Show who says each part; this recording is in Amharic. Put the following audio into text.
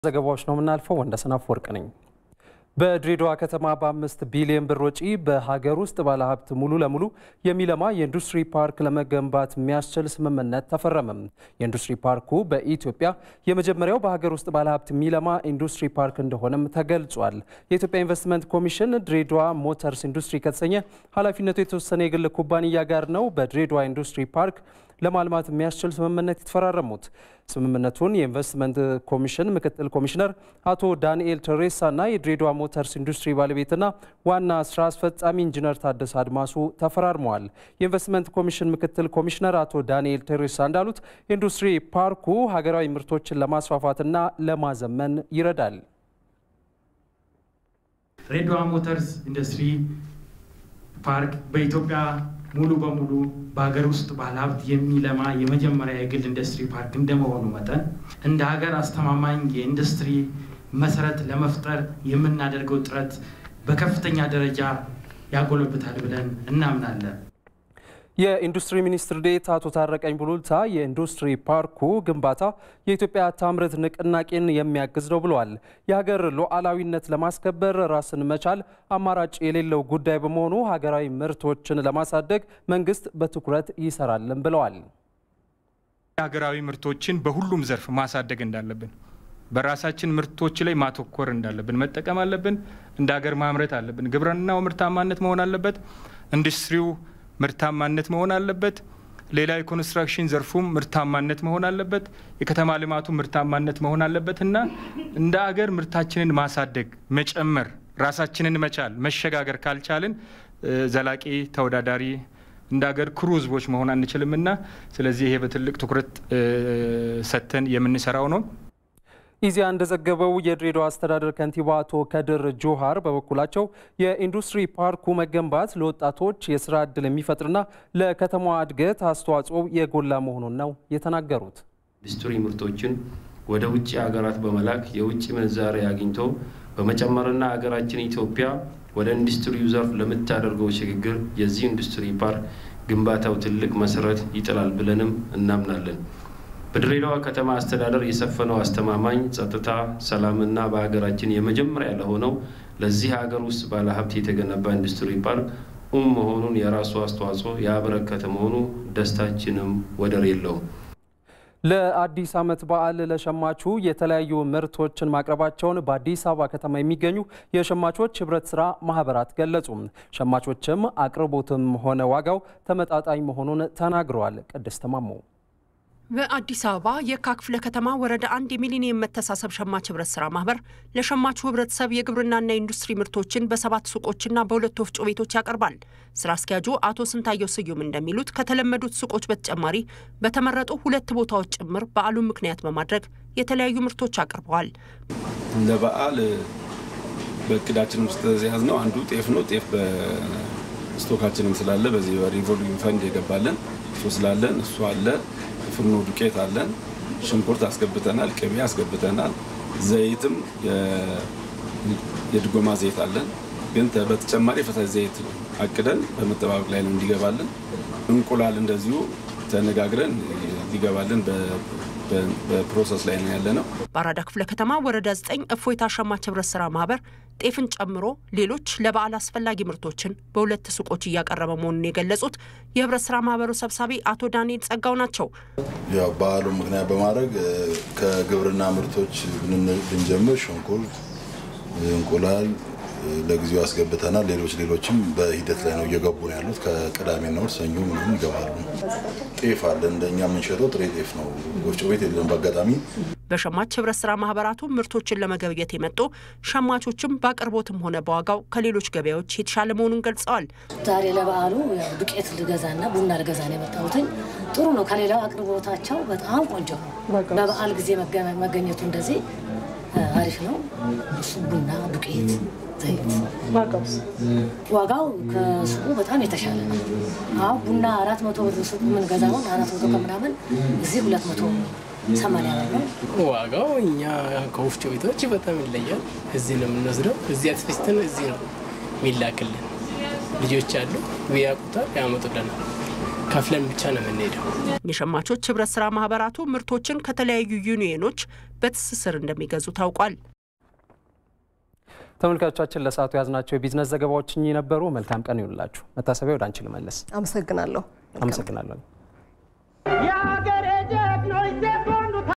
Speaker 1: ዘገባዎች ነው የምናልፈው። ወንደሰን አፈወርቅ ነኝ። በድሬዳዋ ከተማ በአምስት ቢሊዮን ብር ወጪ በሀገር ውስጥ ባለሀብት ሙሉ ለሙሉ የሚለማ የኢንዱስትሪ ፓርክ ለመገንባት የሚያስችል ስምምነት ተፈረመም። የኢንዱስትሪ ፓርኩ በኢትዮጵያ የመጀመሪያው በሀገር ውስጥ ባለሀብት የሚለማ ኢንዱስትሪ ፓርክ እንደሆነም ተገልጿል። የኢትዮጵያ ኢንቨስትመንት ኮሚሽን ድሬዳዋ ሞተርስ ኢንዱስትሪ ከተሰኘ ኃላፊነቱ የተወሰነ የግል ኩባንያ ጋር ነው በድሬዳዋ ኢንዱስትሪ ፓርክ ለማልማት የሚያስችል ስምምነት የተፈራረሙት። ስምምነቱን የኢንቨስትመንት ኮሚሽን ምክትል ኮሚሽነር አቶ ዳንኤል ተሬሳና የድሬዳዋ ሞተርስ ኢንዱስትሪ ባለቤትና ዋና ስራ አስፈጻሚ ኢንጂነር ታደሰ አድማሱ ተፈራርመዋል። የኢንቨስትመንት ኮሚሽን ምክትል ኮሚሽነር አቶ ዳንኤል ተሬሳ እንዳሉት ኢንዱስትሪ ፓርኩ ሀገራዊ ምርቶችን ለማስፋፋትና ለማዘመን ይረዳል።
Speaker 2: ድሬዳዋ ሞተርስ ኢንዱስትሪ ፓርክ በኢትዮጵያ ሙሉ በሙሉ በሀገር ውስጥ ባለሀብት የሚለማ የመጀመሪያ የግል ኢንዱስትሪ ፓርክ እንደመሆኑ መጠን እንደ ሀገር አስተማማኝ የኢንዱስትሪ መሰረት ለመፍጠር የምናደርገው ጥረት በከፍተኛ ደረጃ ያጎለብታል ብለን እናምናለን።
Speaker 1: የኢንዱስትሪ ሚኒስትር ዴኤታ አቶ ታረቀኝ ቡሉልታ የኢንዱስትሪ ፓርኩ ግንባታ የኢትዮጵያ ታምርት ንቅናቄን የሚያግዝ ነው ብለዋል። የሀገር ሉዓላዊነት ለማስከበር ራስን መቻል አማራጭ የሌለው ጉዳይ በመሆኑ ሀገራዊ ምርቶችን ለማሳደግ መንግስት በትኩረት ይሰራልን ብለዋል።
Speaker 3: ሀገራዊ ምርቶችን በሁሉም ዘርፍ ማሳደግ እንዳለብን በራሳችን ምርቶች ላይ ማተኮር እንዳለብን መጠቀም አለብን። እንደ ሀገር ማምረት አለብን። ግብርናው ምርታማነት መሆን አለበት። ኢንዱስትሪው ምርታማነት መሆን አለበት። ሌላ የኮንስትራክሽን ዘርፉም ምርታማነት መሆን አለበት። የከተማ ልማቱ ምርታማነት መሆን አለበት እና እንደ አገር ምርታችንን ማሳደግ፣ መጨመር፣ ራሳችንን መቻል፣ መሸጋገር ካልቻልን ዘላቂ ተወዳዳሪ እንደ ሀገር ኩሩ ህዝቦች መሆን አንችልም እና ስለዚህ ይሄ በትልቅ ትኩረት ሰጥተን የምንሰራው ነው።
Speaker 1: ኢዜአ እንደዘገበው የድሬዳዋ አስተዳደር ከንቲባ አቶ ከድር ጆሃር በበኩላቸው የኢንዱስትሪ ፓርኩ መገንባት ለወጣቶች የስራ ዕድል የሚፈጥርና ለከተማዋ እድገት አስተዋጽኦ የጎላ መሆኑን ነው የተናገሩት።
Speaker 4: ኢንዱስትሪ ምርቶችን ወደ ውጭ ሀገራት በመላክ የውጭ ምንዛሪ አግኝቶ በመጨመርና ሀገራችን ኢትዮጵያ ወደ ኢንዱስትሪው ዘርፍ ለምታደርገው ሽግግር የዚህ ኢንዱስትሪ ፓርክ ግንባታው ትልቅ መሰረት ይጥላል ብለንም እናምናለን። በድሬዳዋ ከተማ አስተዳደር የሰፈነው አስተማማኝ ጸጥታ፣ ሰላምና በሀገራችን የመጀመሪያ ለሆነው ለዚህ ሀገር ውስጥ ባለሀብት የተገነባ ኢንዱስትሪ ፓርክ ኡም መሆኑን የራሱ አስተዋጽኦ ያበረከተ መሆኑ ደስታችንም ወደር የለውም።
Speaker 1: ለአዲስ ዓመት በዓል ለሸማቹ የተለያዩ ምርቶችን ማቅረባቸውን በአዲስ አበባ ከተማ የሚገኙ የሸማቾች ህብረት ስራ ማህበራት ገለጹ። ሸማቾችም አቅርቦትም ሆነ ዋጋው ተመጣጣኝ መሆኑን ተናግረዋል። ቅድስት ማሞ
Speaker 5: በአዲስ አበባ የካ ክፍለ ከተማ ወረዳ አንድ የሚሊኒየም መተሳሰብ ሸማች ህብረት ስራ ማህበር ለሸማቹ ህብረተሰብ የግብርናና የኢንዱስትሪ ምርቶችን በሰባት ሱቆችና በሁለት ወፍጮ ቤቶች ያቀርባል። ስራ አስኪያጁ አቶ ስንታየው ስዩም እንደሚሉት ከተለመዱት ሱቆች በተጨማሪ በተመረጡ ሁለት ቦታዎች ጭምር በዓሉን ምክንያት በማድረግ የተለያዩ ምርቶች አቅርበዋል።
Speaker 6: ለበዓል በእቅዳችን ውስጥ የያዝነው አንዱ ጤፍ ነው። ጤፍ በስቶካችንም ስላለ በዚህ በሪቮሉዊንግ ፈንድ የገባለን እሱ ስላለን እሱ አለ ፍርኖ ዱቄት አለን። ሽንኩርት አስገብተናል። ቅቤ አስገብተናል። ዘይትም የድጎማ ዘይት አለን። ግን በተጨማሪ የፈሳሽ ዘይት አቅደን በመጠባበቅ ላይ ነው እንዲገባልን። እንቁላል እንደዚሁ ተነጋግረን ሊገባልን በፕሮሰስ ላይ ነው ያለ ነው።
Speaker 5: በአራዳ ክፍለ ከተማ ወረዳ 9 እፎይታ ሸማች ህብረት ስራ ማህበር ጤፍን ጨምሮ ሌሎች ለበዓል አስፈላጊ ምርቶችን በሁለት ሱቆች እያቀረበ መሆኑን የገለጹት የህብረት ስራ ማህበሩ ሰብሳቢ አቶ ዳንኤል ጸጋው ናቸው።
Speaker 7: ያው በዓሉን ምክንያት በማድረግ ከግብርና ምርቶች ብንጀምር ሽንኩርት፣ እንቁላል ለጊዜው አስገብተናል። ሌሎች ሌሎችም በሂደት ላይ ነው እየገቡ ነው ያሉት። ከቅዳሜና እሑድ ሰኞ ምናምን ይገባሉ። ጤፍ አለ እንደኛ የምንሸጠው ጥሬ ጤፍ ነው። ወፍጮ ቤት የለም በአጋጣሚ
Speaker 5: በሸማች ህብረት ስራ ማህበራቱ ምርቶችን ለመገብየት የመጡ ሸማቾችም በአቅርቦትም ሆነ በዋጋው ከሌሎች ገበያዎች የተሻለ መሆኑን ገልጸዋል።
Speaker 8: ዛሬ ለበዓሉ ዱቄት ልገዛና ቡና ልገዛ ነው የመጣሁትኝ። ጥሩ ነው። ከሌላው አቅርቦታቸው በጣም ቆንጆ ነው። በበዓል ጊዜ መገኘቱ እንደዚህ አሪፍ ነው። እሱ ቡና፣ ዱቄት፣ ዘይት ዋጋው ከሱቁ በጣም የተሻለ ነው። አሁን ቡና አራት መቶ ብር ሱቁ የምንገዛውን አራት መቶ ከምናምን እዚህ ሁለት መቶ ሰማንያ ብር ነው
Speaker 9: ዋጋው። እኛ ከወፍጮ ቤቶች በጣም ይለያል። እዚህ ነው የምንወስደው። እዚህ አስፈጭተን እዚህ ነው የሚላክልን። ልጆች አሉ ያውቁታል፣ ያመጡልናል። ከፍለን ብቻ ነው የምንሄደው።
Speaker 5: የሸማቾች ህብረት ስራ ማህበራቱ ምርቶችን ከተለያዩ ዩኒየኖች በትስስር እንደሚገዙ ታውቋል።
Speaker 1: ተመልካቾቻችን ለሰዓቱ የያዝናቸው የቢዝነስ ዘገባዎች እኚህ ነበሩ። መልካም ቀን ይሁንላችሁ። መታሰቢያ ወደ አንቺ ልመለስ።
Speaker 10: አመሰግናለሁ።
Speaker 1: አመሰግናለሁ።